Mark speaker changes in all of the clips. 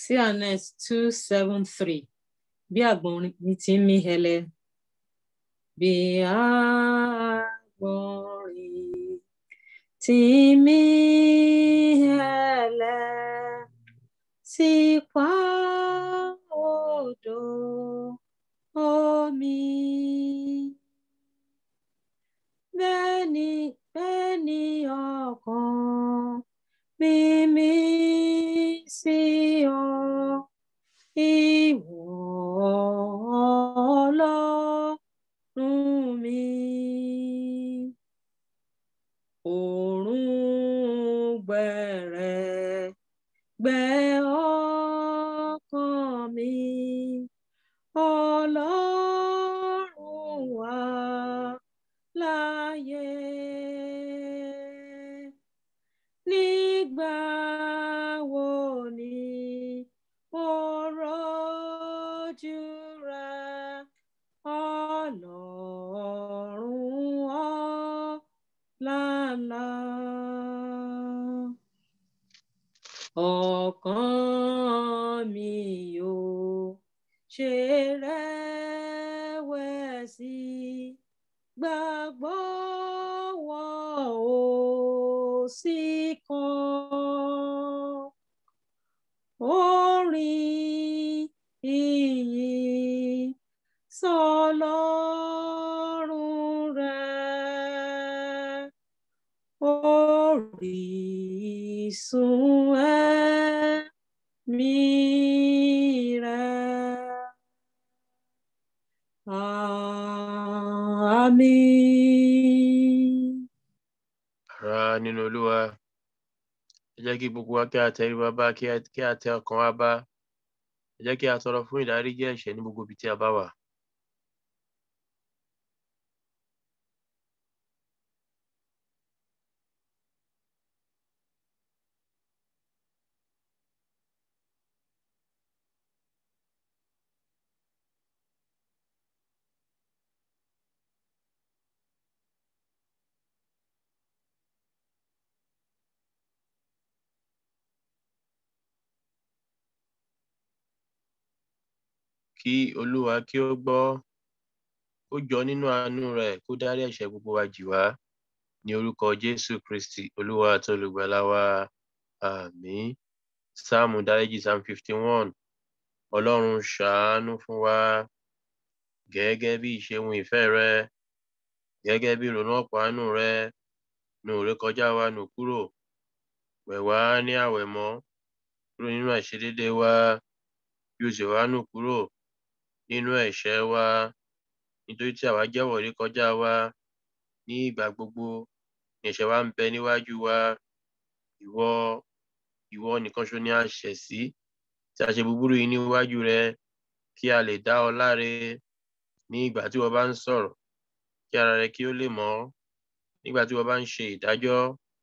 Speaker 1: cns two seven three bí àgbọ̀nrín ní ti ń mí hẹlẹ bí àgbọ̀nrín ti ń mí hẹlẹ sí pa odò omi bẹ́ẹ̀ ni bẹ́ẹ̀ ni ọkàn mímí sí ọ ìwọ ọlọ́run mi òórùn gbẹ̀rẹ̀ gbẹ ọkàn mi ọlọ́run wà láyé nígbà wo ni ó rọ́jú rẹ ọlọ́run ọ̀làlà ọkàn mi ò ṣe rẹ̀wẹ̀sì gbàgbọ́ wọn ò sí kan orin ìyìn sọlọ́run rẹ̀ orísun ẹ̀mí rẹ̀. Àmín.
Speaker 2: Ará nínú Olúwa, ẹ jẹ́ kí gbogbo wa kí a tẹríba bá kí a kí a tẹ ọkàn wa bá. Ẹ jẹ́ kí a tọrọ fún ìdáríjì ẹ̀ṣẹ̀ ní gbogbo ibi tí a bá wà. Kí Olúwa kí ó gbọ́, ó jọ nínú àánú rẹ̀ kó dárí ẹ̀ṣẹ̀ gbogbo wa jì wá. Ní orúkọ Jésù Kristì, Olúwa àti olùgbàlà wa. Àmín. Sáàmù dáríjì Psalm fifty one. Ọlọ́run ṣàánú fún wa gẹ́gẹ́ bí ìṣeun ìfẹ́ rẹ, gẹ́gẹ́ bí ìrònú ọ̀pọ̀ àánú rẹ, nu ìrékọjá wa nù kúrò. Wẹ̀ wá ní àwẹ̀mọ́ kúrò nínú àìṣedéédéé wa, bí o sì wá nù kúrò nínú ẹ̀ṣẹ̀ wa. Nítorí tí àwa jẹ́wọ́ ìrékọjá wa ní ìgbà gbogbo, ni ẹ̀ṣẹ̀ wa ń bẹ níwájú wa. Ìwọ ìwọ nìkan ṣoṣo ni a ṣẹ̀ sí, tí a ṣe búburú yìí níwájú rẹ, kí a lè dá ọ láre ní ìgbà tí ìwọ bá ń sọ̀rọ̀, kí ara rẹ kí ó lè mọ́. Nígbà tí ìwọ bá ń ṣe ìdájọ́,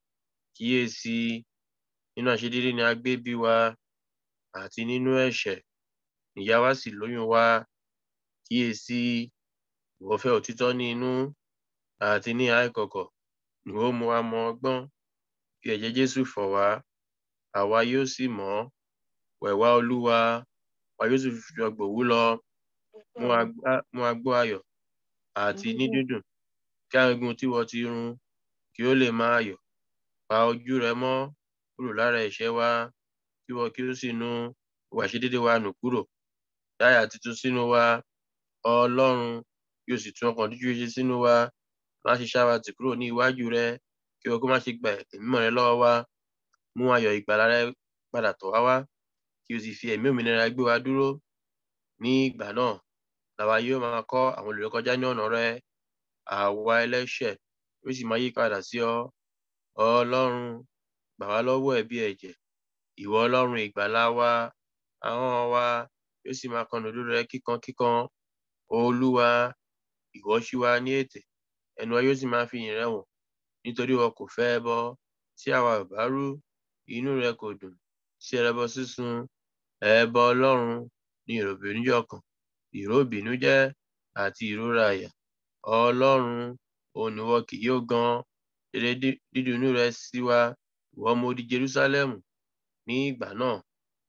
Speaker 2: kíyèsi nínú àìṣedéédéé ni a gbé bí wa, àti nínú ẹ̀ṣẹ̀ ni ìyá wa sì lóyún wa. Kíyèsi ìwọ fẹ́ òtítọ́ ní inú àti ní ìhà ìkọ̀kọ̀ ni ó mú wa mọ ọgbọ́n. Fi ẹ̀jẹ̀ Jésù fọ̀ wá, àwa yóò sì mọ́. Wẹ̀ wá Olúwa, àwa yóò sì fi ọ gbòwú lọ. Mú wa gbá mú wa gbọ́ ayọ̀ àti ní dídùn, kí àwọn egungun tí ìwọ ti run kí ó lè máa yọ̀. Pa ojú rẹ mọ́ kúrò lára ẹ̀ṣẹ̀ wa, kí ìwọ kí ó sì nu ìwà àìṣedéédéé wa nù kúrò. Dá àyà titun sínú wa, Ọlọ́run, kí o sì tún ọkàn dídúró ṣe sínú wa. Má ṣe ṣá wa tì kúrò ní iwájú rẹ, kí ìwọ kí ó má ṣe gba ẹ̀mí mímọ́ rẹ lọ́wọ́ wa. Mú ayọ̀ ìgbàlà rẹ padà tọ̀ wá wá, kí o sì fi ẹ̀mí òmìnira gbé wa dúró. Ní ìgbà náà, làwa yóò máa kọ́ àwọn olùrékọjá ní ọ̀nà rẹ. Àwa ẹlẹ́ṣẹ̀ yóò sì máa yí padà sí ọ. Ọlọ́run, gbà wá lọ́wọ́ ẹ̀bi ẹ̀jẹ̀. Ìwọ Ọlọ́run ìgbàlà wa, ahọ́n wa yóò sì máa kọnu òdodo rẹ kíkankíkan. Olúwa, ìwọ ṣí wa ní ètè, ẹnu wa yóò sì máa fi ìyìn rẹ wọ̀n. Nítorí ìwọ kò fẹ́ ẹbọ tí àwa ò bá rú, inú rẹ kò dùn sí ẹbọ sísun. Ẹbọ Ọlọ́run ni ìròbìnújẹ́ ọkàn, ìró ìbìnújẹ́ àti ìrora àyà. Ọlọ́run, òun ni ìwọ kì yóò gan. Rere dídùn inú rẹ sí wa, ìwọ ọmọ odi Jerúsálẹ́mù. Ní ìgbà náà,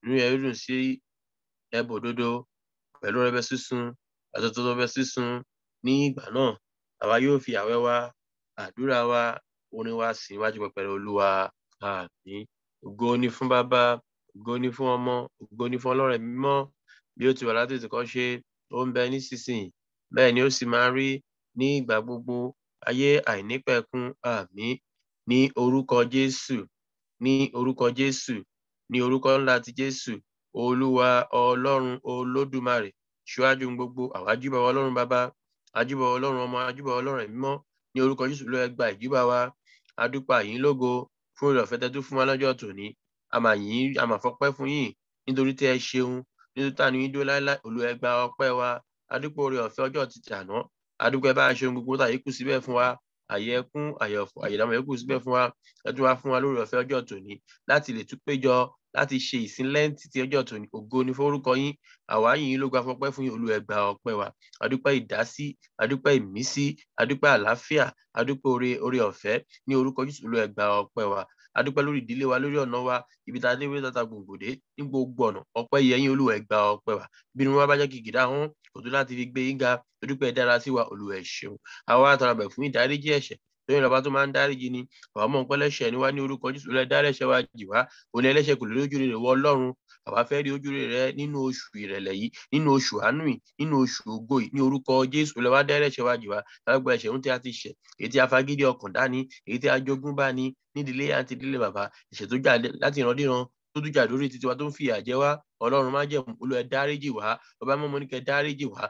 Speaker 2: inú rẹ̀ dùn sí ẹbọ òdodo pẹ̀lú ọrẹ sísun àtọ̀tọ̀ ọrẹ sísun ní ìgbà náà àwa yóò fi àwẹ̀ wa àdúrà wa orin wa sìn wájú pẹpẹ olúwa àmín ògo ni fún bàbá ògo ni fún ọmọ ògo ni fún ọlọ́run mímọ́ bí ó ti wà láti ìtìkọ́ ṣe ó ń bẹ nísinsìnyí bẹ́ẹ̀ ni ó sì máa rí ní ìgbà gbogbo ayé àìnípẹ̀kun àmín ní orúkọ jésù ní orúkọ jésù ní orúkọ ńlá ti jésù olúwa ọlọ́run olódùmarè ṣíwájú gbogbo àwa júbà ọlọ́run bàbá ajúbà ọlọ́run ọmọ ajúbà ọlọ́run mímọ́ ní orúkọ jésù ló ẹgbà ìjúbà wa adúpà yín lógo fún ìrọ̀ fẹ́tẹ́ tó fún wa lọ́jọ́ tòní àmà yín àmà fọpẹ́ fún yín nítorí tí ẹ ṣeun nítorí tàní yín dúró láéláé olú ẹgbà ọpẹ́ wa adúpọ̀ orí ọ̀fẹ́ ọjọ́ ti tàná adúpẹ́ bá a ṣeun gbogbo tàyé kù síbẹ̀ fún wa àyè ẹkún àyè ọ̀fọ̀ àyè ìdààmú ẹkún síbẹ̀ fún wa ẹ tún wá fún wa lórí ọ̀fẹ́ ọjọ́ tòní láti lè tún péjọ láti ṣe ìsìn lẹ́ǹtì ti ọjọ́ tòní ògo ni forúkọ yín àwa yìnyín ló gba fọpẹ́ fún yín olú ẹgbà ọpẹ́ wa adúpẹ́ ìdásí adúpẹ́ ìmísí adúpẹ́ àlàáfíà adúpẹ́ oore oore ọ̀fẹ́ ní orúkọ jésù olú ẹgbà ọpẹ́ wa adúpẹ́ lórí ìdílé wa lórí ọ̀nà wa ibi tá a dé wíwé tata gbòǹgbòdé ní gbogbo ọ̀nà ọpẹ́ yẹ yín olúwa ẹgbà ọpẹ́ wa bínú wa bá jẹ́ kìkìdá hàn kò tó láti fi gbé yín ga adúpẹ́ dára sí wa olúwa ẹ ṣeun àwa àtàràbẹ̀ fún ìdáríjì ẹ̀ṣẹ̀ lórí ìlọba tó máa ń dáríjì ni àwọn ọmọ nǹkan lẹ́ṣẹ̀ ni wá ní orúkọ jésù lẹ dárẹṣẹ̀ wa jì wá òní ẹlẹ́ṣẹ̀ kò lè lójú rere wọ ọlọ́run àwa fẹ́ rí ojú rere nínú oṣù ìrẹ̀lẹ̀ yìí nínú oṣù àánú yìí nínú oṣù ògo yìí ní orúkọ jésù lẹ wá dárẹṣẹ̀ wa jì wá lágbó ẹ̀ṣẹ̀ ń tí a ti ṣẹ̀ èyí tí a fagídí ọkàn dání èyí tí a jogún bá ní nídìílé àti ìdílé bàbá ẹ̀ṣẹ̀ tó jà láti ìrandíran tó dújà lórí títí wa tó ń fìyà jẹ wá ọlọ́run má jẹ̀mú olú ẹ dáríjì wá ọba mọ́mọ́ ní kẹ́ dáríjì wá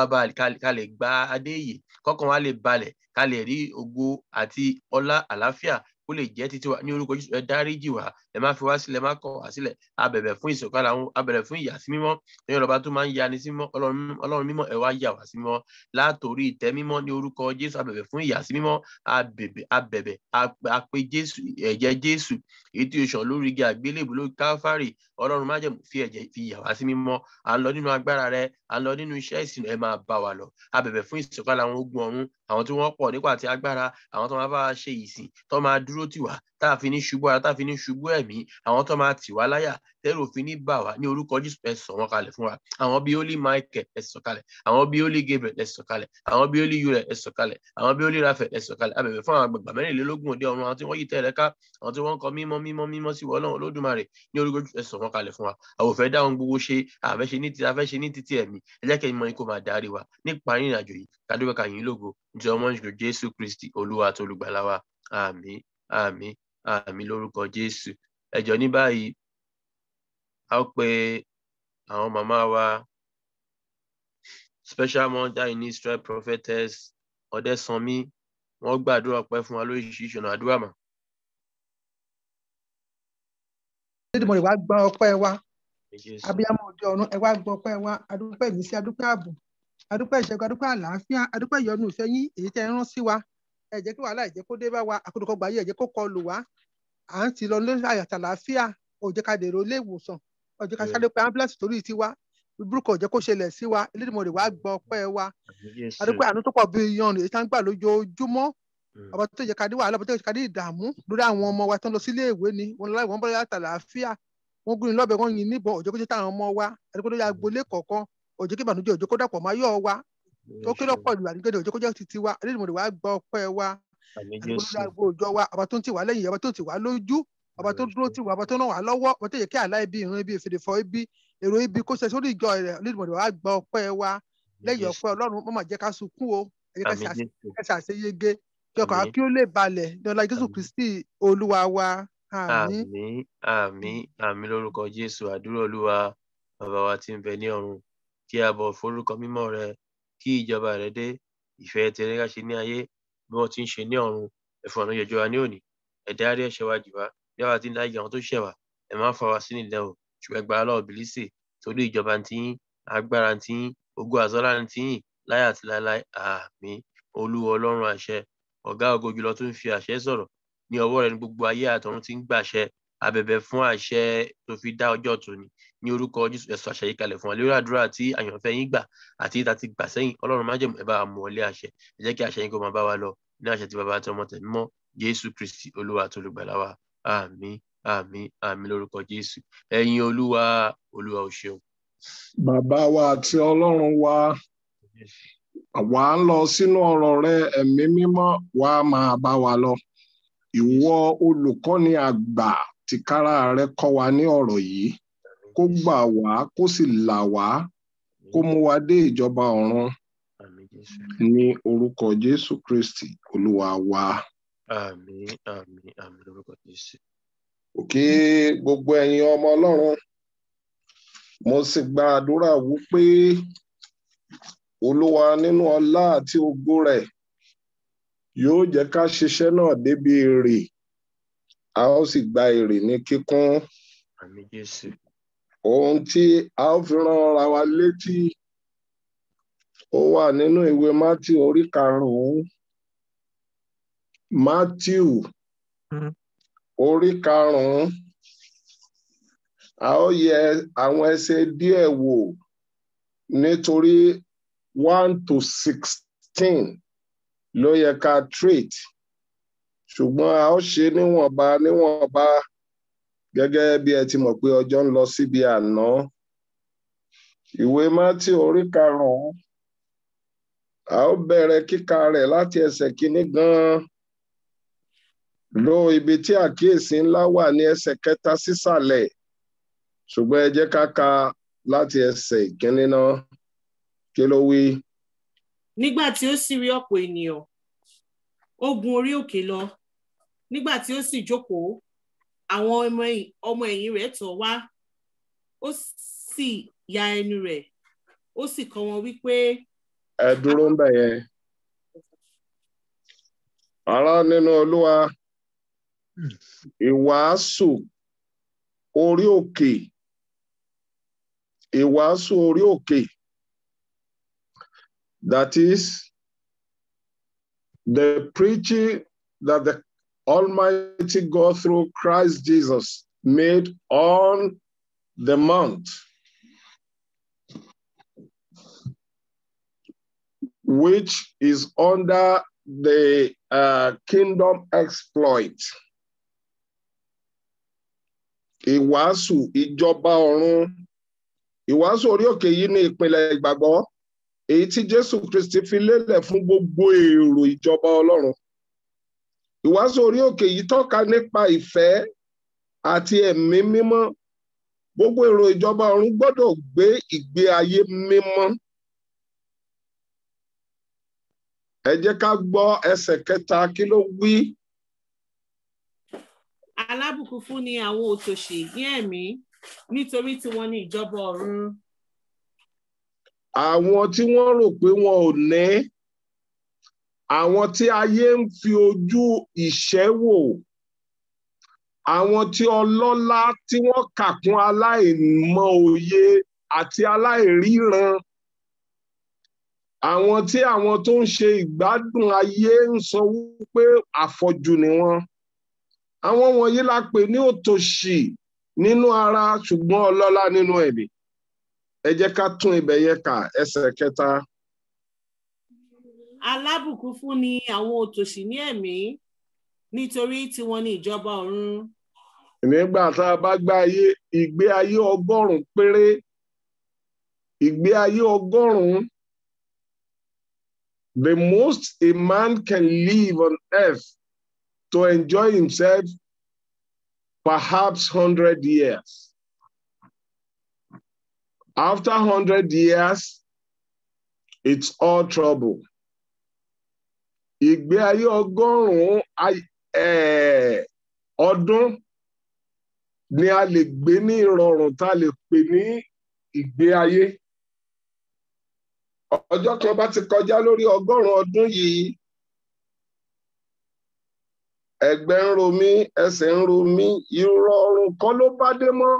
Speaker 2: ká lè gba adé yìí kọ́kàn wa lè balẹ̀ ká lè rí ògo àti ọlá àlàáfíà kó lè jẹ́ títí wa ní orúkọ jésù ẹ dáríjì wá ẹ má fi wá sílẹ̀ má kọ̀ wá sílẹ̀ abẹ̀bẹ̀ fún ìsọ̀kalẹ̀ àwọn abẹ̀rẹ̀ fún ìyà sí mímọ́ ní ọlọ́ba tó máa ń yani sí mímọ́ ọlọ́run mímọ́ ẹ wá yà wá sí mímọ́ látòrí ìtẹ́ mímọ́ ní orúkọ jésù abẹ̀bẹ̀ fún ìyà sí mímọ́ abẹ̀bẹ̀ abẹ̀bẹ̀ apẹ jésù ẹ̀jẹ̀ jésù èyí tí o sàn lórí igi àgbélébù lórí káfárì ọlọ́run má jẹ̀mú fi ẹ̀jẹ̀ fi yà wá sí mímọ́ à ń lọ nínú agbára rẹ à ń lọ nínú iṣẹ́ ìsìn ẹ máa bá wa lọ abẹ̀bẹ̀ fún ìsọ̀kalẹ̀ àwọn ogun ọ̀run àwọn tí wọ́n pọ̀ nípa àti agbára àwọn tó máa bá wa ṣe ìsìn tó máa dúró tì wá tá a fi ní ṣubú ara tá a fi ní ṣubú ẹ̀mí àwọn tó máa tì wá láyà tẹ́rù òfin ní bà wá ní orúkọ jésù ẹ sọ̀ wọ́n kalẹ̀ fún wa àwọn bíi holy michael ẹ sọ̀ kalẹ̀ àwọn bíi holy gabriel ẹ sọ̀ kalẹ̀ àwọn bíi holy uriel ẹ sọ̀ kalẹ̀ àwọn bíi holy raphael ẹ sọ̀ kalẹ̀ abẹ̀bẹ̀ fún àwọn àgbàgbà mẹ́rìnlélógún òde ọ̀run àwọn tí wọ́n yí tẹ̀lé ká àwọn tí wọ́n ń kọ mímọ́ mímọ́ mímọ́ sí ọlọ́run olódùmarè ní orúkọ jésù ẹ sọ̀ wọ́n kalẹ̀ fún wa àwọn òfẹ́ dáhùn gbogbo ṣe àfẹ́ṣe ní ti àfẹ́ṣe ní títí ẹ̀mí ẹ jẹ́ kẹ́yìn mọ́ ni kò máa darí wa nípa ìrìn àjò yìí kádúpẹ́ kàyìn lógo nítorí ọmọ ìṣòro jésù kristi olúwa àti olùgbàlà wa àmín àmín àmín lórúkọ jésù ẹjọ ní báyìí a ó pe àwọn màmá wa special mother in israel prophetess ọdẹsanmi wọn gbàdúrà pẹ fún wa lóríṣiríṣi ọ̀nà àdúrà mà.
Speaker 3: nídìmọ̀ ìwà gba ọpẹ́ wa abiyamọ òde ọ̀run ẹ wá gbọ́ ọpẹ́ wa adúpẹ́ ìmísí adúpẹ́ ààbò adúpẹ́ ìṣẹ́gun adúpẹ́ àlàáfíà adúpẹ́ ìyọnu ìfẹ́ yín èyí tẹ́ ẹ rán sí wa ẹ jẹ́ kí wàhálà ìjẹ́ kó dé bá wa àkójọpọ̀ gbà yí ẹ jẹ́ kó kọlù wá à ń ti lọ lórí àyàtà àlàáfíà ó jẹ́ ká dèrò ilé ìwòsàn ó jẹ́ ká sáré pé ambulance torí tiwa burúkú ó jẹ́ kó ṣẹlẹ̀ sí wa elédìmọ̀ rẹ̀ wá gbọ́ ọpẹ́ wa adúpẹ́ àánú tó pọ̀ bí yan èyí tá ń gbà lójoojúmọ́ ọba tó jẹ́ ká dé wàhálà ọba tó jẹ́ ká dé ìdààmú lórí àwọn ọmọ wa tó ń lọ sílé ìwé ni wọn lọ láì wọn bọ́ láyàtà àlàáfíà wọn gún ní lọ́bẹ̀ wọn yin níbọn òjò kó jẹ́ táwọn ọmọ wa àdúgbò tó yà agbolé kọ̀ọ̀kan òjò kí ìbànújẹ́ òjò kó dàpọ̀ máa yọ̀ wa tó kí lọ́pọ̀ ìlú àdúgbò òjò kó jẹ́ titi wa elédìmọ̀ rẹ̀ wá gbọ́ ọpẹ́ wa àdúgbò òjò wa ọba tó ń tì wá lẹ́yìn ọba tó ń tì wá lójú ọba tó dúró tì wá ọba tó ràn wá lọ́wọ́ ọba tó yẹ kí àlá ibi ìran ibi ìfèdèfọ́ ibi èrò ibi kó ṣe sórí ìjọ rẹ̀ elédìmọ̀ rẹ̀ wá gbọ́ ọpẹ́ wa lẹ́yìn ọpẹ́ ọlọ́run mọ́ máa jẹ́ ká sunkún o ẹ jẹ́ ká ṣàṣeyege kí ọkàn wa kí ó lè balẹ̀ ní ọlá jésù kristi olúwa wa
Speaker 2: àmín àmín àmín lórúkọ jésù àdúrà olúwa bàbá wa tí ń bẹ ní ọ̀run kí a bọ̀ forúkọ mímọ́ rẹ kí ìjọba rẹ dé ìfẹ́ tẹrẹ ká ṣe ní ayé bí wọ́n ti ń ṣe ní ọ̀run ẹ̀fọn ọ̀nà ìjọba ní òní ẹ̀dá rí ẹ̀ṣẹ̀ wa jì wá bí wàá ti ń dájú àwọn tó ṣẹ̀ wá ẹ̀ máa fa wa sí nílẹ̀ o ṣùgbọ́n ẹgbàá lọ́wọ́ bìlísì torí ìjọba ti yín agbára ti yín ogún àzọ́lá ti yín láyà àti láéláé àmín olúwa ọlọ́run àṣẹ ọ̀gá ògo jùlọ tó ń fi àṣẹ sọ̀rọ̀ ní ọwọ́ rẹ̀ ní gbogbo ayé àtọ̀run ti ń gbàṣẹ abẹ̀bẹ̀ fún àṣẹ tó fi dá ọjọ́ tòní ní orúkọ jésù ẹ̀sọ́ àṣẹ yìí kalẹ̀ fún wa lórí àdúrà tí àyànfẹ́ yín gbà àti ìta ti gbà sẹ́yìn ọlọ́run má jẹ̀mú ẹ bá mú ọlé àṣẹ ẹ jẹ́ kí àṣẹ yín kó máa bá wa lọ ní àṣẹ tí bàbá àti ọmọ tẹ̀mí mọ́ jésù kristi olúwa tó lùgbàlà wa àmín àmín àmín lórúkọ jésù ẹ̀yin olúwa olúwa ò ṣeun.
Speaker 4: bàbá wa àti ọlọ́run wa wà á lọ sínú ọ̀rọ̀ rẹ ẹ̀mí mímọ́ wà á máa bá wa lọ ìwọ olùkọ́ni àgbà tìkára rẹ kọ́ wa ní ọ̀rọ̀ yìí kó gbà wá kó sì là wá kó mú wa dé ìjọba ọ̀run
Speaker 2: àmín jésù
Speaker 4: ní orúkọ jésù kristi olúwa wa.
Speaker 2: àmín àmín àmín lórúkọ jésù.
Speaker 4: kí gbogbo ẹ̀yin ọmọ ọlọ́run mo sì gba àdúrà wípé olúwa nínú ọlá àti ògo rẹ̀ yóò jẹ́ ká ṣiṣẹ́ náà débi èrè a ó sì gba èrè ní kíkún
Speaker 2: àmín jésù
Speaker 4: ohun tí a ó fi rán ara wa létí ó wà nínú ìwé matthew orí karùnún matthew orí karùnún a ó yẹ àwọn ẹsẹ díẹ̀ wò nítorí one to sixteen ló yẹ ká treat ṣùgbọ́n a ó ṣe níwọ̀nba níwọ̀nba gẹ́gẹ́ bí ẹ ti mọ̀ pé ọjọ́ ń lọ síbi àná ìwé matthew orí karùnún a ó bẹ̀rẹ̀ kíka rẹ̀ láti ẹsẹ̀ kínní gan-an lo ibi tí àkíyèsí ńlá wà ní ẹsẹ̀ kẹta sísàlẹ̀ ṣùgbọ́n ẹ jẹ́ ká ka láti ẹsẹ̀ ìkíní náà kí ló wí.
Speaker 5: nígbà tí ó sì rí ọ̀pọ̀ ènìyàn ó gun orí òkè lọ nígbà tí ó sì jókòó àwọn ọmọ ẹ̀yìn- ọmọ ẹ̀yìn rẹ̀ tọ̀ wá ó sì ya ẹnu rẹ̀ ó sì kọ́ wọn wípé
Speaker 4: ẹ dúró ń bẹ̀ yẹn. ará nínú olúwa ìwàásù orí òkè ìwàásù orí òkè that is the preaching that the Almighty God through Christ Jesus made on the mount which is under the uh, kingdom exploit. Ìwàásù ìjọba ọ̀run. Ìwàásù orí òkè yìí ní ìpìlẹ̀ ìgbàgbọ́. Èyí tí Jésù Kristi fi lélẹ̀ fún gbogbo èrò ìjọba Ọlọ́run. Ìwàásù orí òkè yìí tọ́ka nípa ìfẹ́ àti ẹ̀mí mímọ́. Gbogbo èrò ìjọba ọ̀run gbọ́dọ̀ gbé ìgbé ayé mímọ́. ẹ jẹ́ ká gbọ́ ẹsẹ̀ kẹta kí ló wí.
Speaker 5: alábùkún fún ni àwọn òtòṣì ní ẹ̀mí nítorí tí wọ́n ní ìjọba ọ̀run
Speaker 4: àwọn tí wọ́n rò pé wọn ò ní àwọn tí ayé ń fi ojú ìṣẹ́ wò àwọn tí ọlọ́lá tí wọ́n kà kún aláìmọ̀ òye àti aláìríran àwọn tí àwọn tó ń ṣe ìgbádùn ayé ń sọ wípé àfọ̀jù ni wọ́n àwọn wọ̀nyí la pè ní òtòṣì nínú ara ṣùgbọ́n ọlọ́lá nínú ẹ̀mí ẹ jẹ́ ká tún ibẹ̀ yẹn kà ẹsẹ̀ kẹta
Speaker 5: alábùkún fún ni àwọn òtòṣì ní ẹ̀mí nítorí tí wọ́n ní ìjọba ọ̀run
Speaker 4: nígbà tá a bá gbá ayé ìgbé ayé ọgọ́rùn-ún péré ìgbé ayé ọgọ́rùn-ún the most a man can live on earth to enjoy himself perhaps hundred years after hundred years it's all trouble ìgbé ayé ọgọ́rùn-ún ay- eh, ọdún ni a lè gbé ní ìrọ̀rùn tá a lè pè ní ìgbé ayé ọjọ́ kan bá ti kọjá lórí ọgọ́rùn-ún ọdún yìí ẹ̀gbẹ́ ń ro mí ẹsẹ̀ ń ro mí ìrọ̀rùn kan ló bá dé mọ́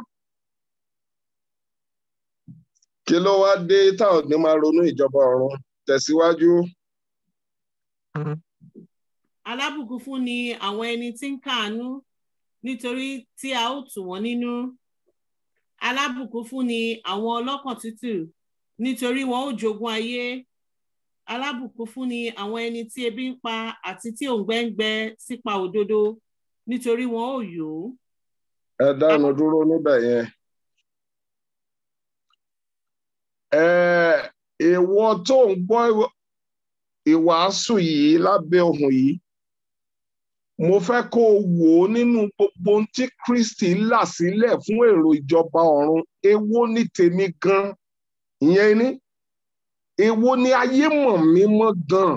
Speaker 4: kí ló wá dé tá ò ní máa ronú ìjọba ọ̀run tẹ̀síwájú.
Speaker 5: alábùkún fún ni àwọn ẹni tí ń káàánú nítorí tí a ó tù wọ́n nínú alábùkún fún ni àwọn ọlọ́kàn tútù nítorí wọn ó jogún ayé alábùkún fún ni àwọn ẹni tí ebi ń pa àti tí òǹgbẹ ń gbẹ sípa òdodo nítorí wọn ó yó
Speaker 4: ẹ dánu dúró níbẹ̀ yẹn. ẹ ìwọ tó ń gbọ́ ìwàásù yìí lábẹ́ ohùn yìí mo fẹ́ kó o wò ó nínú gbogbo ohun tí Kristi là sílẹ̀ fún èrò ìjọba ọ̀run èwo ní tèmi gan ìyẹn ní èwo ni ayé mọ̀ mí mọ́ gan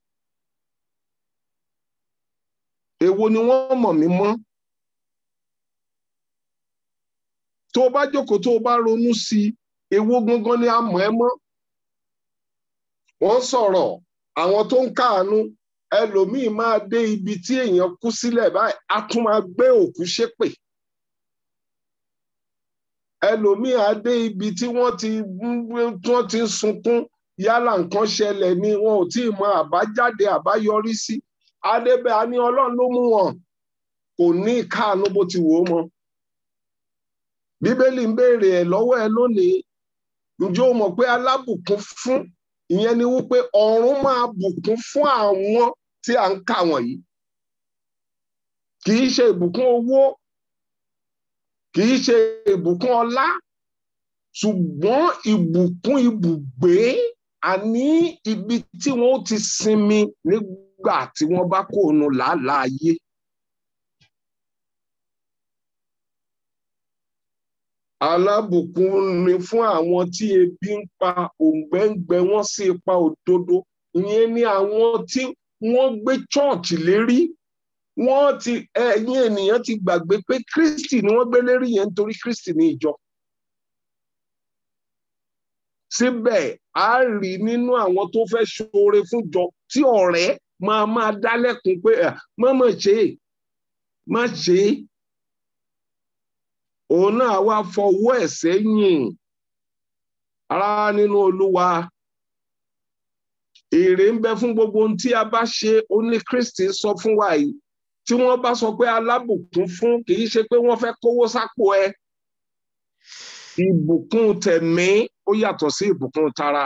Speaker 4: èwo ni wọ́n mọ̀ mí mọ́ tó o bá jókòó tó o bá ronú sí i èwo gangan ni a mọ̀ ẹ́ mọ́ wọ́n sọ̀rọ̀ àwọn tó ń káàánú ẹlòmíì máa dé ibi tí èèyàn kú sílẹ̀ báyìí á tún máa gbé òkú ṣépè ẹlòmíì á dé ibi tí wọ́n ti wọ́n ti ń sunkún yálà nǹkan ṣẹlẹ̀ ni wọn ò tí ì mọ àbájáde àbáyọrí sí adébẹ̀ á ní ọlọ́run ló mú wọn kò ní ìkáàánú bó ti wò ó mọ́ bíbélì ń béèrè ẹ̀ lọ́wọ́ ẹ lónìí ǹjẹ́ o mọ̀ pé alábùkún fún ìyẹn ni wípé ọ̀run máa bùkún fún àwọn tí à ń kà wọ̀nyí kì í ṣe ìbùkún owó kì í ṣe ìbùkún ọlá ṣùgbọ́n ìbùkún ibùgbé àní ibi tí wọ́n ti sinmi nígbà tí wọ́n bá kó nu làálàá ayé. alábùkún ni fún àwọn tí ebi ń pa òǹgbẹ ń gbẹ wọ́n sí ipa òdodo ìyẹn ni àwọn tí wọ́n gbé chọọchì lérí wọ́n ti ẹ̀yin ènìyàn ti gbàgbé pé kristi ni wọ́n gbé lérí yẹn nítorí kristi ní ìjọ síbẹ̀ a rí nínú àwọn tó fẹ́ ṣoore fúnjọ tí ọ̀rẹ́ máa máa dálẹ́kun pé má má ṣe é má ṣe é òun náà wá fọwọ́ ẹ̀ sẹ́yìn ara nínú olúwa èrè ń bẹ fún gbogbo ohun tí a bá ṣe ó ní kristi sọ fún wa yìí tí wọ́n bá sọ pé alábùkún fún kì í ṣe pé wọ́n fẹ́ kówó sápò ẹ ìbùkún tẹ̀mí ó yàtọ̀ sí ìbùkún tara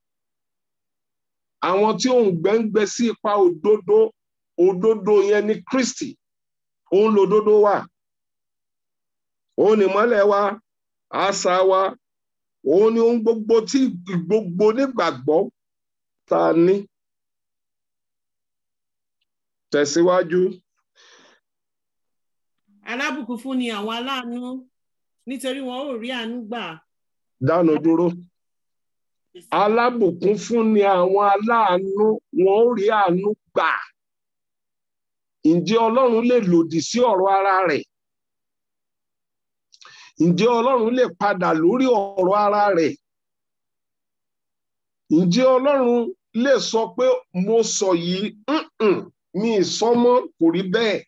Speaker 4: àwọn tí òun gbẹ́ngbẹ́ sí ipa òdodo òdodo yẹn ní kristi òun lòdodo wà òun ni mọ́lẹ̀ wa àṣà wa òun ni ohun gbogbo tí gbogbo nígbàgbọ́ ta ní. tẹ̀síwájú.
Speaker 5: alábùkún fún ni àwọn aláàánú nítorí wọn ò rí àánú gbà.
Speaker 4: dánu dúró. alábùkún fún ni àwọn aláàánú wọn ò rí àánú gbà. ǹjẹ́ ọlọ́run lè lòdì sí ọ̀rọ̀ ara rẹ̀? ǹjẹ́ ọlọ́run lè padà lórí ọ̀rọ̀ ara rẹ̀ ǹjẹ́ ọlọ́run lè sọ pé mo sọ yìí mi ìsọmọ kò rí bẹ́ẹ̀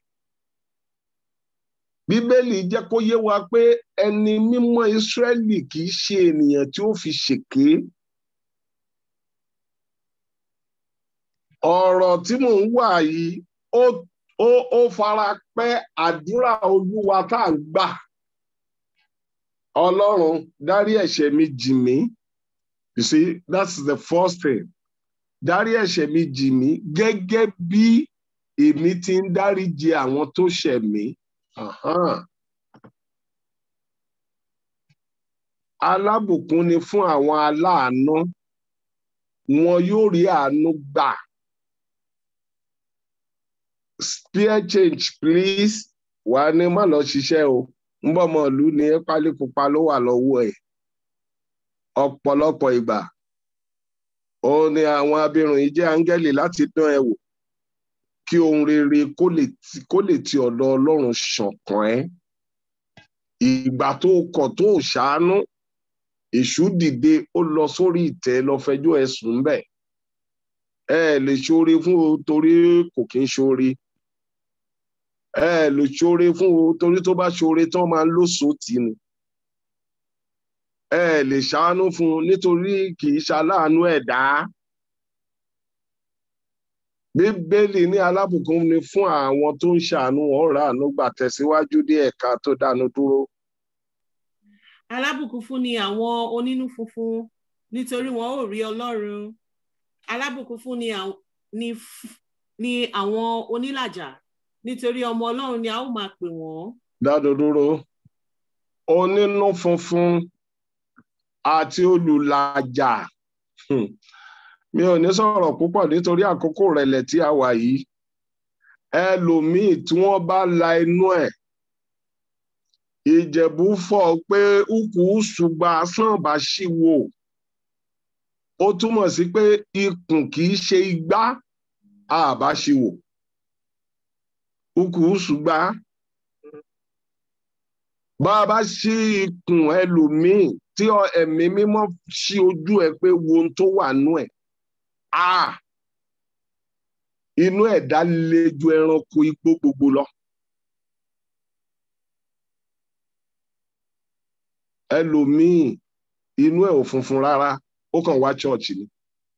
Speaker 4: bíbélì jẹ́ kó yé wa pé ẹni mímọ́ ìsírẹ́lì kì í ṣe ènìyàn tí ó fi ṣèké ọ̀rọ̀ tí mò ń wà yìí ó fara pẹ́ àdúrà olúwa tá à ń gbà ọlọ́run dárí ẹ̀ṣẹ̀ mi jì mí you see that's the first thing dárí ẹ̀ṣẹ̀ mi jì mí gẹ́gẹ́ bí èmi ti ń dáríjì àwọn tó ṣẹ̀ mí alábùkún ni fún àwọn aláàánú wọn yóò rí àánú gbà spare change please wà ní má lọ ṣiṣẹ́ o ń bọ̀ mọ́ ìlú ní pálí pupa ló wà lọ́wọ́ ẹ̀ ọ̀pọ̀lọpọ̀ ìgbà òun ni àwọn abirùn yìí jẹ́ áńgẹ́lì láti dán ẹ wò kí ohun rere kó lè ti ọ̀dọ̀ ọlọ́run ṣọ̀kan ẹ́ ìgbà tó kọ̀ tó ṣàánú èṣù dìde ó lọ sórí ìtẹ́ lọ fẹjọ́ ẹ̀sùn bẹ́ẹ̀ ẹ lè ṣoore fún o torí kò kí ń ṣoore ẹ lè ṣoore fún o torí tó bá ṣoore tán máa ń lóṣòó tì ní ẹ lè ṣàánú fún un nítorí kì í ṣaláàánú ẹ̀dá bíbélì ní alábùkún ni fún àwọn tó ń ṣàánú wọn rà àánú gbà tẹ̀síwájú dé ẹ̀ka tó dánu dúró.
Speaker 5: alábùkún fún ni àwọn onínú funfun nítorí wọn ò rí ọlọ́run alábùkún fún ni àwọn onílàjà nítorí ọmọ ọlọ́run ni a ó máa pè wọ́n.
Speaker 4: dánu dúró onínú funfun àti olùlàjà Hmm. mi ò ní sọ̀rọ̀ púpọ̀ nítorí àkókò rẹ̀lẹ̀ tí a wà yìí ẹlòmíì tí wọ́n bá la inú ẹ̀ ìjẹ̀bú fọ̀ pé ukù ṣùgbọ́n asán bá ṣì wò ó túmọ̀ sí pé ikùn kì í ṣe igbá àbá ṣì wò ukù ṣùgbọ́n bá a bá ṣí ikùn ẹlòmíì tí ọ- ẹ̀mí mímọ́ ṣí ojú ẹ pé wo ohun tó wà nú ẹ̀ ah inú ẹ̀dá le ju ẹranko igbó gbogbo lọ. ẹlòmíì inú ẹ̀ ò funfun rárá ó kàn wá ṣọ́ọ̀ṣì ni.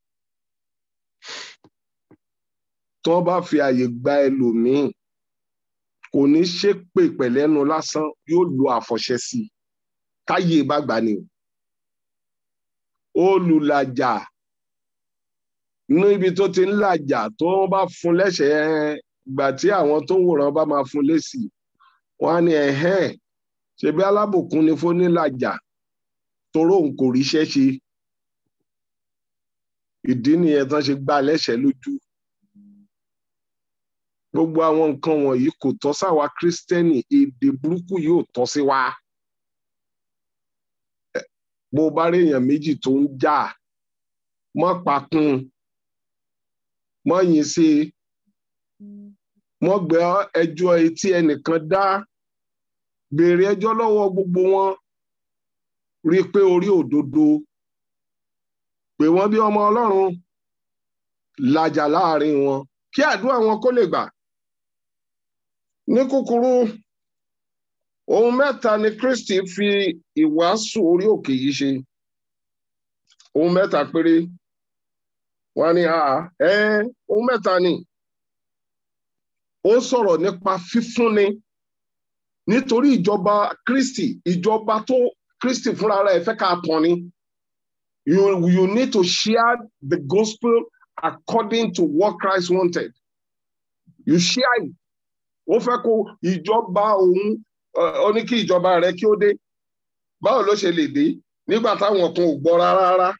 Speaker 4: tí wọ́n bá fi àyè gba ẹlòmíì kò ní ṣépè pẹ̀lẹ́nu lásán yóò lo àfọ̀ṣẹ sí i káyé bá gbà ni o. olùlàjà níbi tó ti ń làjà tó wọ́n bá fún lẹ́sẹ̀ẹ́ gbà tí àwọn tó ń wòran bá máa fún lésì wọ́n á ní ẹ̀hẹ́n ṣebí alábùkún ni fónílàjà toró òun kò ríṣẹ́ ṣe ìdí nìyẹn tán ṣe gbá lẹ́sẹ̀ lójú gbogbo àwọn nǹkan wọ̀nyí kò tọ́ sáwa kírísítẹ́nì èdè burúkú yóò tọ́ sí wa Ẹ, bó bá rí èèyàn méjì tó ń jà mọ́ pakún mọ́ yìn sí i mọ́ gbé ẹjọ́ etí ẹnìkan dá béèrè ẹjọ́ lọ́wọ́ gbogbo wọn rí i pé orí òdodo pé wọ́n bí ọmọ ọlọ́run làjà láàrin wọn kí àdúrà wọn kó lè gbà ní kúkúrú ohun mẹ́ta ni Kristi fi ìwàásù orí òkè yìí ṣe ohun mẹ́ta péré wọ́n ní àá ẹ ohun mẹ́ta ni ó sọ̀rọ̀ nípa fífúnni nítorí ìjọba Kristi ìjọba tó Kristi fúnra rẹ̀ fẹ́ ká tán ni you you need to share the gospel according to what Christ wanted you share it ó fẹ́ kó ìjọba òun ó ní kí ìjọba rẹ̀ kí ó dé báwo ló ṣe lè dé nígbà táwọn kan ò gbọ́ rárá rárá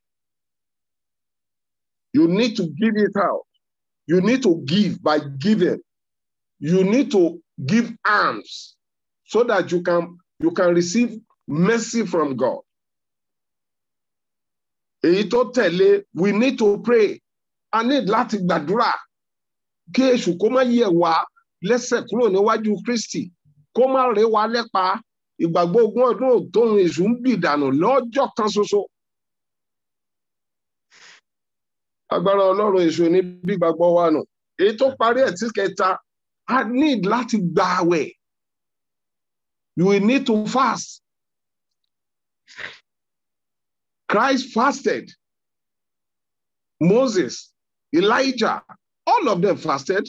Speaker 4: you need to give it out you need to give by giving you need to give alms so that you can you can receive mercy from God. Èyí tó tẹ̀lé we need to pray a need láti gbàdúrà kí èṣù kó má yẹ̀ wá lẹ́sẹ̀ kúrò níwájú Kristi kó má ré wa lẹ́pa ìgbàgbọ́ ogún ọdún tóun èṣù ń bì dànù lọ́jọ́ kan ṣoṣo. Agbára Ọlọ́run èṣù ní bí gbàgbọ́ wa nù. Èyí tó parí ẹ̀ tí kẹta a need láti gba àwẹ̀. You will need to fast. Christ fasted. Moses, Elijah, all of them fasted.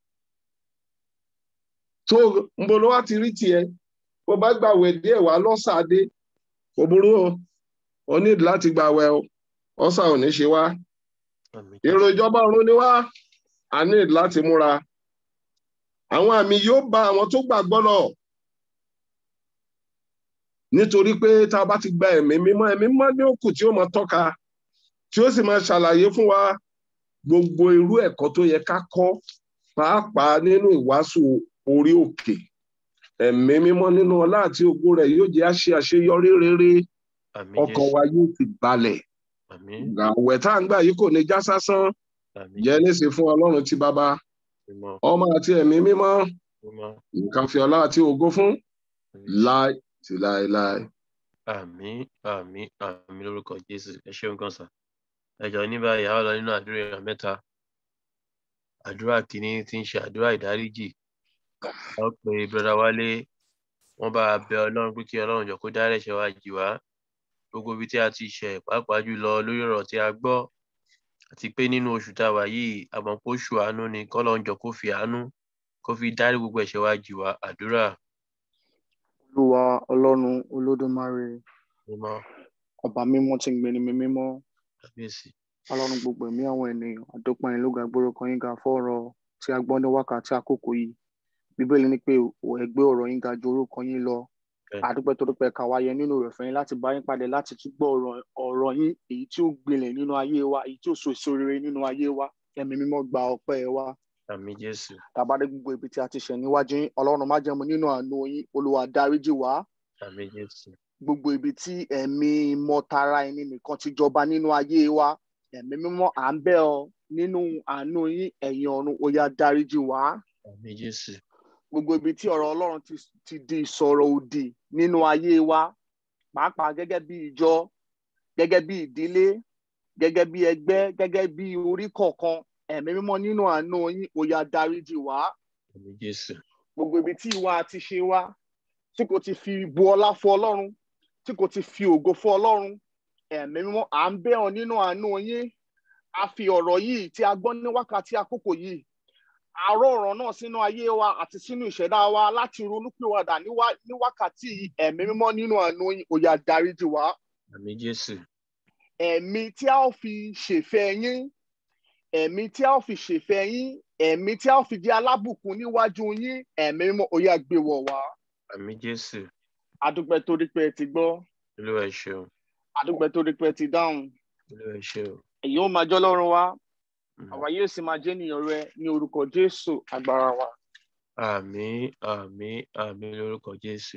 Speaker 4: So mbolo wa ti rí tiẹ̀, bó bá gbàwẹ̀ díẹ̀ wá lọ́sàdé, kò burú o, o need láti gbàwẹ̀ o, ọ̀sà ò ní ṣe wá.
Speaker 2: Àmín.
Speaker 4: Èrò ìjọba ọ̀run ni wá, a need láti múra. Àwọn àmì yóò bá àwọn tó gbàgbọ́ lọ nítorí pé tá a bá ti gba ẹ̀mí mímọ́ ẹ̀mí mímọ́ ní òkú tí ó máa tọ́ka tí ó sì máa ṣàlàyé fún wa gbogbo irú ẹ̀kọ́ tó yẹ ká kọ́ pàápàá nínú ìwàásù orí òkè ẹ̀mí mímọ́ nínú ọlá àti ògo rẹ̀ yóò jẹ́ àṣe àṣeyọrí rere
Speaker 2: Àmín
Speaker 4: ọkàn
Speaker 2: Jésù.
Speaker 4: wa yóò ti balẹ̀
Speaker 2: Àmín.
Speaker 4: àwẹ̀ tá à ń gbà yìí kò ní já sásán
Speaker 2: Àmín
Speaker 4: jẹ́ léṣe fún ọlọ́run ti bàbá
Speaker 2: Mímọ́.
Speaker 4: ọmọ àti ẹ̀mí mímọ́
Speaker 2: Mímọ́.
Speaker 4: nǹkan fi ọlá àti ògo fún
Speaker 2: Àmín.
Speaker 4: láì sí láéláé.
Speaker 2: àmín àmín àmín lórúkọ jésù ẹ ṣeun gan sa ẹ jọ̀ọ́ ní báyìí a ó lọ nínú àdúrà èèyàn mẹ́ta àdúrà kìíní tí ń ṣe àdúrà ìdáríjì a ó pe brọdá wálé wọn bá a bẹ ọlọ́run pé kí ọlọ́run jọ kó dárí ẹ̀ṣẹ̀ wa jì wá gbogbo ibi tí a ti ṣẹ̀ pàápàá jùlọ lórí ọ̀rọ̀ tí a gbọ́ àti pé nínú oṣù tá a wà yìí àmọ́ kó ṣù àánú ni kọ́lọ́run jọ kó fi àánú kó fi dárí gbogbo ẹ̀ṣẹ̀ wa jì wá àdúrà
Speaker 6: olúwa ọlọ́run olódùmarè
Speaker 2: mímọ́
Speaker 6: ọba mímọ́ tí ń gbéni mi mímọ́
Speaker 2: kábíyèsí
Speaker 6: ọlọ́run gbogbo ẹ̀mí àwọn ènìyàn àdópin ìlú ga gbórúkọ yín ga fọ́ọ̀rọ̀ tí a gbọ́ ní wákàtí àkókò yìí bíbélì ní pé ẹ gbé ọ̀rọ̀ yín ga ju orúkọ yín lọ àdúpẹ́ tó dúpẹ́ ká wáyé nínú rẹ̀ fẹ́yìn láti bá yín padà láti tún gbọ́ ọ̀rọ̀ ọ̀rọ̀ yín èyí tí ó gbilẹ̀ nínú ayé wa èyí tí ó so èso rere nínú ayé wa ẹ̀mí mímọ́ gba ọpẹ́ wa
Speaker 2: àmì jésù
Speaker 6: tàbádé gbogbo ibi tí a ti ṣẹ̀ níwájú yín ọlọ́run má jẹ́mu nínú àánú yín olúwa dáríjì wá
Speaker 2: àmì jésù
Speaker 6: gbogbo ibi tí ẹ̀mí mọ́tara ẹni nìkan ti jọba nínú ayé wa ẹ̀mí mímọ́ à ń bẹ̀ ọ́ nínú àánú yín ẹ̀yin ọ̀run ó yá dáríjì wá
Speaker 2: àmì jésù
Speaker 6: gbogbo ibi tí ọ̀rọ̀ ọlọ́run ti, ti di ìsọ̀rọ̀ òdì nínú ayé wa pàápàá gẹ́gẹ́ bí ìjọ gẹ́gẹ́ bí ìdílé gẹ́gẹ́ bí ẹgbẹ́ gẹ́gẹ́ bí orí kọ̀ọ̀kan ẹ̀mí mímọ́ nínú àánú yín ó yá dáríjì wá
Speaker 2: àmì jésù
Speaker 6: gbogbo ibi tí ìwà àti ṣe wa tí kò ti fi bu ọlá fún ọlọ́run tí kò ti fi ògo fún ọlọ́run ẹ̀mí mímọ́ à ń bẹ̀ ọ́ nínú àánú yín a fi ọ̀rọ̀ yìí tí a gbọ́ ní wákàtí àkókò yìí àárọ̀ ọ̀rọ̀ náà sínú ayé wa àti sínú ìṣẹ̀dá wa láti ronúpìwàdà ní wá- ní wákàtí yìí ẹ̀mí mímọ́ nínú àánú yín ó yá dáríjì wá
Speaker 2: àmì jésù
Speaker 6: ẹ̀mí tí a ó fi ṣèfẹ́ yín ẹ̀mí tí a ó fi ṣèfẹ́ yín ẹ̀mí tí a ó fi jẹ́ alábùkún níwájú yín ẹ̀mí mímọ́ ó yá gbé wọ̀ wá
Speaker 2: àmì jésù
Speaker 6: adúpẹ́ torí pé ẹ ti gbọ́
Speaker 2: olúwa ẹ ṣeun
Speaker 6: adúpẹ́ torí pé ẹ ti dáhùn
Speaker 2: olúwa ẹ ṣeun
Speaker 6: èyí ó máa jọ́ lọ́rùn wa
Speaker 2: Mm.
Speaker 6: àwa yóò sì máa jẹ́ ènìyàn rẹ ní orúkọ jésù agbára wa
Speaker 2: àmì àmì àmì lórúkọ jésù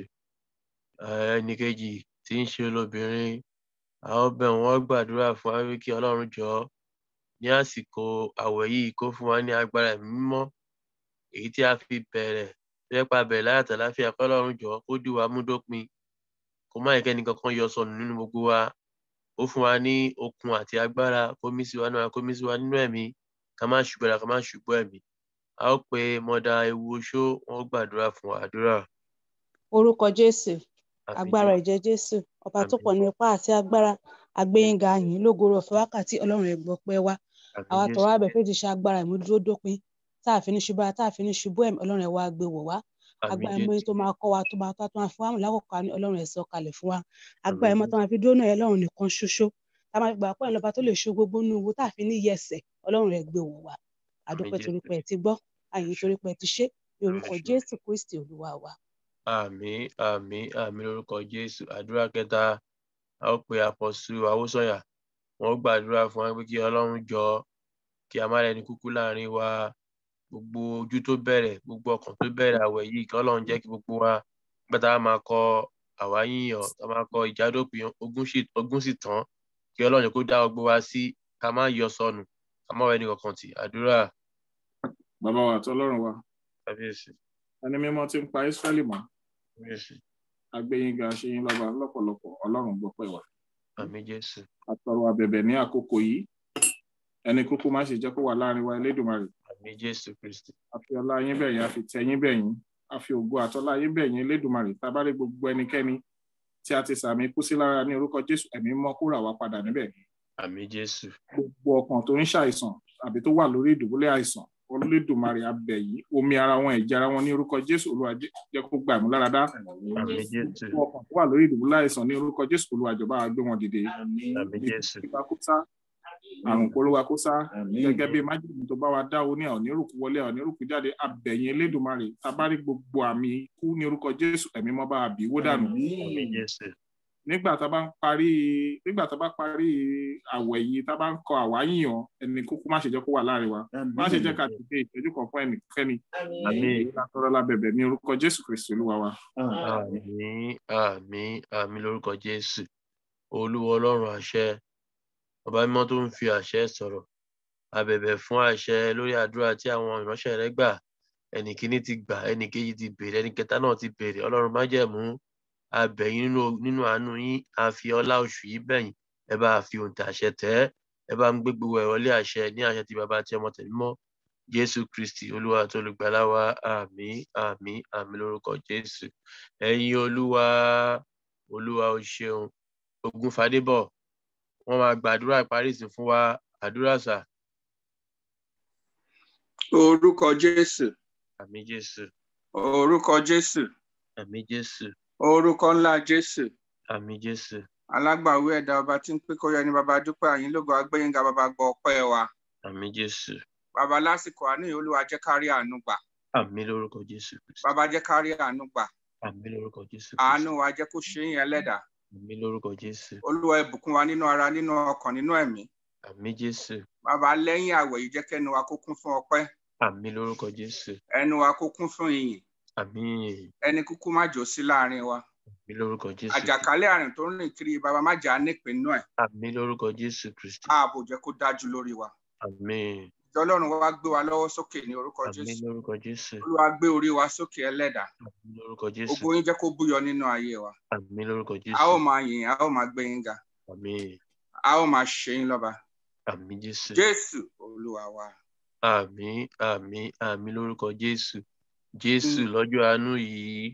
Speaker 2: ẹnì kejì tí ń ṣe olóbìnrin àwọn bẹ̀ wọ́n gbàdúrà fún wa wí kí ọlọ́run jọ ní àsìkò àwẹ̀ yìí kó fún wa ní agbára ẹ̀mí mímọ́ èyí tí a fi bẹ̀rẹ̀ lẹ́pa bẹ̀rẹ̀ láyàtọ̀ láfíà kọ́ ọlọ́run jọ kó dì wá mú dópin kó má yẹ kẹ́ni kankan yọ sọnù nínú gbogbo wa ó fún wa ní okun àti agbára kó mí sí wa náà kó mí sí wa nínú ẹ̀mí ká má ṣùgbọ́n ká má ṣùgbọ́n ẹ̀mí a ó pe mọ́dà ewu oṣó wọn ó gbàdúrà fún wa àdúrà
Speaker 7: orúkọ jésù
Speaker 2: àmì
Speaker 7: agbára
Speaker 2: Jésù.
Speaker 7: ẹ̀jẹ̀ jésù ọba tó
Speaker 2: Àmín.
Speaker 7: pọ̀ ní ipá àti agbára agbẹ́yìnga yìí lógoro ọ̀fẹ́ wákàtí ọlọ́run ẹ̀gbọ́ pẹ́ wá
Speaker 2: àmì
Speaker 7: àwa
Speaker 2: Jésù.
Speaker 7: tọ̀rọ̀ abẹ fèjì ṣe agbára ìmúdúró dópin tá a fi ní ṣubú ara tá a fi ní ṣubú ẹ̀mí ọlọ́run ẹ̀ wá gbé wọ̀ wá
Speaker 2: àmì
Speaker 7: agbára ẹ̀mọ́
Speaker 2: Jésù.
Speaker 7: tó máa kọ́ wa tó máa tó máa fún wa lákòókò àní ọlọ́run ẹ̀ sọ kalẹ̀ fún wa agbára
Speaker 2: Àmín
Speaker 7: ẹ̀mọ́ tó máa fi dúró náà ọlọ́run nìkan ṣoṣo tá a máa fi gbà pọ́ ìlọba tó lè ṣe gbogbo nínú owó tá a fi ní yẹsẹ̀ ọlọ́run ẹ̀ gbé wọ̀ wá àdúpẹ́ torí
Speaker 2: Jésù.
Speaker 7: pé ẹ ti gbọ́ àyìn torí pé ẹ ti ṣe ní orúkọ
Speaker 2: Àmín.
Speaker 7: jésù kristi olúwa wa
Speaker 2: àmì àmì àmì lórúkọ jésù àdúrà kẹta a ó pe àpọ̀sù àwòsànyà wọn ó gbàdúrà fún wa pé kí ọlọ́run jọ kí a má rẹni kúkú láàrin wa gbogbo ojú tó bẹ̀rẹ̀ gbogbo ọkàn tó bẹ̀rẹ̀ àwẹ̀ yìí kí ọlọ́run jẹ́ kí gbogbo wa nígbà tá a máa kọ àwa yíyan tá a máa kọ ìjádópin ogún sì ogún sì tán kí ọlọ́run kó dá gbogbo wa sí ká má yọ sọnù ká má wọ ẹnì kankan tì àdúrà
Speaker 8: bàbá wa àti ọlọ́run wa
Speaker 2: kábíyèsí
Speaker 8: ẹni mímọ́ tí ń pa ísírẹ́lì mọ́
Speaker 2: kábíyèsí
Speaker 8: agbẹ́yìnga ṣe yín lọ́ba lọ́pọ̀lọpọ̀ ọlọ́run gbọ́pẹ́ wa
Speaker 2: àmì jésù
Speaker 8: àtọrọ àbẹ̀bẹ̀ ní àkókò yìí ẹni kúkú má ṣe jẹ́ kó wà láàrin wa elédùnmarè
Speaker 2: àmì jésù kristi
Speaker 8: àfi ọlá yín bẹ̀yìn àfi tẹ yín bẹ̀yìn àfi ògo àtọlá yín bẹ̀yìn elédùnmarè tábàlẹ̀ gbogbo ẹnikẹ́ni tí a ti sàmì kú sí lára ní orúkọ jésù ẹ̀mí mọ́ kó rà wá padà níbẹ̀
Speaker 2: àmì jésù
Speaker 8: gbogbo ọkàn tó ń ṣàìsàn àbí tó wà lórí ìdùbúlẹ̀ àìsàn olódùmarè abẹ̀ yìí omi ara wọn ẹ̀jẹ̀ ara wọn ní orúkọ jésù olúwa jẹ́ jẹ́ kó gbà mú lára dá
Speaker 2: àmì jésù
Speaker 8: gbogbo ọkàn tó wà lórí ìdùbúlẹ̀ àìsàn ní orúkọ jésù olúwa jọba wa gbé wọn dìde
Speaker 2: àmì jésù
Speaker 8: ìgbà kó sá àrùn kólówá kó sá gẹ́gẹ́ bí májèlé tó bá wa dáwó ní àwọn onírùkú wọlé àwọn onírùkú jáde abẹ̀yìn elédùnmarè tabárí gbogbo àmì ikú ní orúkọ jésù ẹ̀mí mọ́ bá àbí wó dànù
Speaker 2: àmì jésù
Speaker 8: nígbà tá a bá ń parí nígbà tá a bá parí àwẹ̀ yìí tá a bá ń kọ àwáyíyan ẹni kúkú má ṣe jẹ́ kó wà láàrin wa má ṣe jẹ́ ká ti dé ìtọ́jú kan fún ẹnikẹ́ni
Speaker 2: àmì
Speaker 8: látọrọ lábẹ̀bẹ̀ ní orúkọ jésù kristu olúwa wa.
Speaker 2: àmì àmì àmì lórúkọ jésù olúwa ọlọ́run àṣẹ ọba mímọ́ tó ń fi àṣẹ sọ̀rọ̀ abẹ̀bẹ̀ fún àṣẹ lórí àdúrà tí àwọn ìránṣẹ́ rẹ gbà ẹnì kíní ti gbà ẹnì kejì ti béèrè ẹnì kẹta náà ti béèrè ọlọ́run májẹ̀mú abẹ̀yìn nínú nínú àánú yín a fi ọlá oṣù yìí bẹ̀yìn ẹ bá a fi òǹtẹ̀ àṣẹ tẹ̀ ẹ́ ẹ bá ń gbé gbogbo ẹ̀ wọlé àṣẹ ní àṣẹ ti bàbá àti ọmọ tẹ̀mí mọ́ jésù kristi olúwa tó olùgbàlà wa àmì àmì àmì lórúkọ jésù ẹ̀yin olúwa olúwa o ṣeun ogun fàdébọ̀ wọ́n máa gbàdúrà ìparí ìsìn fún wa àdúrà sà
Speaker 9: orúkọ jésù
Speaker 2: àmì jésù
Speaker 9: orúkọ jésù
Speaker 2: àmì jésù
Speaker 9: orúkọ ńlá jésù
Speaker 2: àmì jésù
Speaker 9: alágbàwí ẹ̀dá ọba tí ń pé kó yẹ ní baba dúpẹ́ àyín lógo agbẹyìnga baba gbọ́ ọpẹ́ wa
Speaker 2: àmì jésù
Speaker 9: baba lásìkò àánú yìí olúwa jẹ́ ká rí àánú gbà
Speaker 2: àmì lórúkọ jésù kristi
Speaker 9: baba jẹ́ ká rí àánú gbà
Speaker 2: àmì lórúkọ jésù
Speaker 9: àánú
Speaker 2: kristi
Speaker 9: wa jẹ́ kó ṣe yín ẹlẹ́dàá
Speaker 2: àmì lórúkọ jésù
Speaker 9: olúwa ìbùkún wa nínú ara nínú ọkàn nínú ẹ̀mí
Speaker 2: àmì jésù
Speaker 9: bàbá lẹ́yìn àwẹ̀ yìí jẹ́ kẹ́nu wa kó kún fún ọpẹ́
Speaker 2: àmì lórúkọ jésù
Speaker 9: ẹnu wa kó kún fún ìyìn
Speaker 2: àmì
Speaker 9: ẹni kúkú má jò sí láàrin wa
Speaker 2: àmì lórúkọ jésù
Speaker 9: àjàkálẹ̀ àrùn tó ń rìn kiri bàbá má jà á nípìnú ẹ̀
Speaker 2: àmì lórúkọ jésù kristi
Speaker 9: ààbò jẹ́ kó dájú lórí wa
Speaker 2: àmì
Speaker 9: ìjọ ọlọ́run wa gbé wa lọ́wọ́ sókè ní orúkọ
Speaker 2: àmì
Speaker 9: jésù
Speaker 2: lórúkọ jésù
Speaker 9: olúwa gbé orí wa sókè ẹlẹ́dàá
Speaker 2: àmì lórúkọ jésù
Speaker 9: ògo yín jẹ́ kó búyọ nínú ayé wa
Speaker 2: àmì lórúkọ
Speaker 9: a
Speaker 2: jésù
Speaker 9: ó máa yìn a ó máa gbé yín ga
Speaker 2: àmì
Speaker 9: a ó máa ṣe yín lọ́ba
Speaker 2: àmì jésù
Speaker 9: jésù olúwa wa
Speaker 2: àmì àmì àmì lórúkọ jésù jésù lọ́jọ́ àánú yìí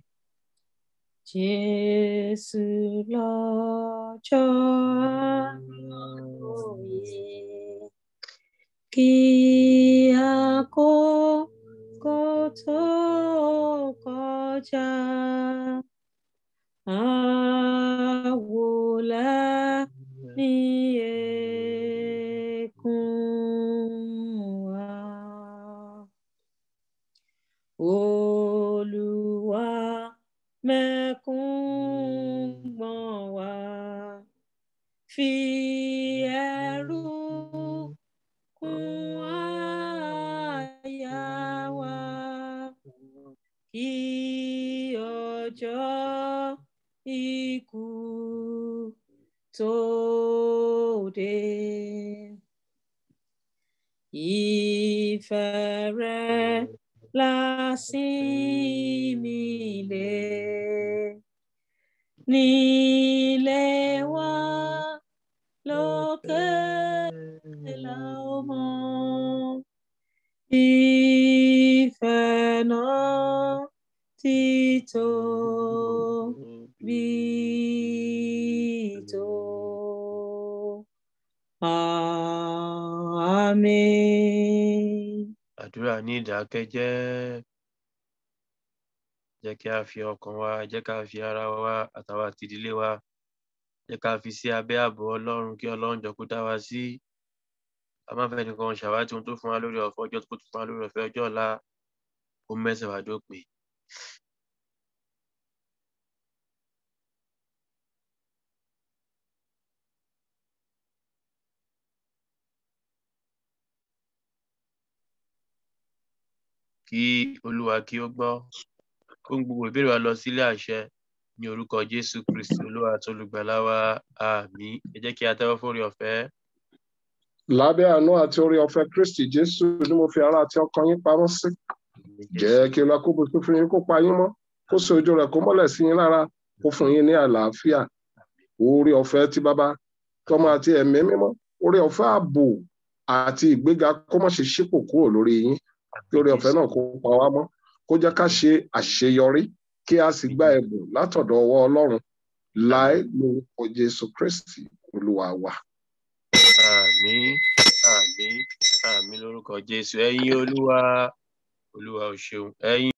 Speaker 1: Jésù lọ́jọ́ àlóye kí àkókò tó kọjá. Àwòlá ní ẹkún wa. Olúwa mẹ́kún gbọ̀n wá. Fi ẹ̀rù kún àyà wa. Kí ọjọ́ ikú tó dé. Ìfẹ́ rẹ̀ lásìmí lé nílé wa lókè lọ́mọ. Ìfẹ́ náà ti tóbi tó. Àmín.
Speaker 2: àdúrà ní ìdákẹ́jẹ́ jẹ́ kí a fi ọkàn wa jẹ́ ká fi ara wa àtàwọn àti ìdílé wa jẹ́ ká fi sí abẹ́ ààbò ọlọ́run kí ọlọ́run jọ kó dá wa sí a má fẹ́ nìkan ṣàwátì ohun tó fún wa lórí ọ̀fẹ́ ọjọ́ tó tún fún wa lórí ọ̀fẹ́ ọjọ́ ọ̀la ó mẹ́sẹ̀ wá dópin. kí olúwa kí ó gbọ́ kó ń gbogbo ìbéèrè wa lọ sílé àṣẹ ní orúkọ jésù kristi olúwa àti olùgbàlà wa àmín ẹ jẹ́ kí a tẹ́wọ́ fórí ọ̀fẹ́
Speaker 4: lábẹ́ àánú àti orí ọ̀fẹ́ kristi jésù ni mo fi ara àti ọkàn yín pamọ́ sí jẹ́ kí olúwa kó bùkún fún yín kó pa yín mọ́ kó so ojú rẹ̀ kó mọ́lẹ̀ sí yín lára kó fún yín ní àlàáfíà orí ọ̀fẹ́ tí bàbá tọmọ àti ẹ̀mí mímọ́ orí ọ̀fẹ́ ààbò àti ìgbéga kó má ṣe ṣípò kúrò lórí yín kí orí ọ̀fẹ́ náà kó pa wá mọ́ kó jẹ́ ká ṣe àṣeyọrí kí a sì gba ẹ̀bùn látọ̀dọ̀ ọwọ́ ọlọ́run láì lórúkọ jésù kristi olúwa wa.
Speaker 2: àmín àmín àmín lórúkọ jésù ẹ̀yin olúwa olúwa ò ṣeun ẹ̀yin.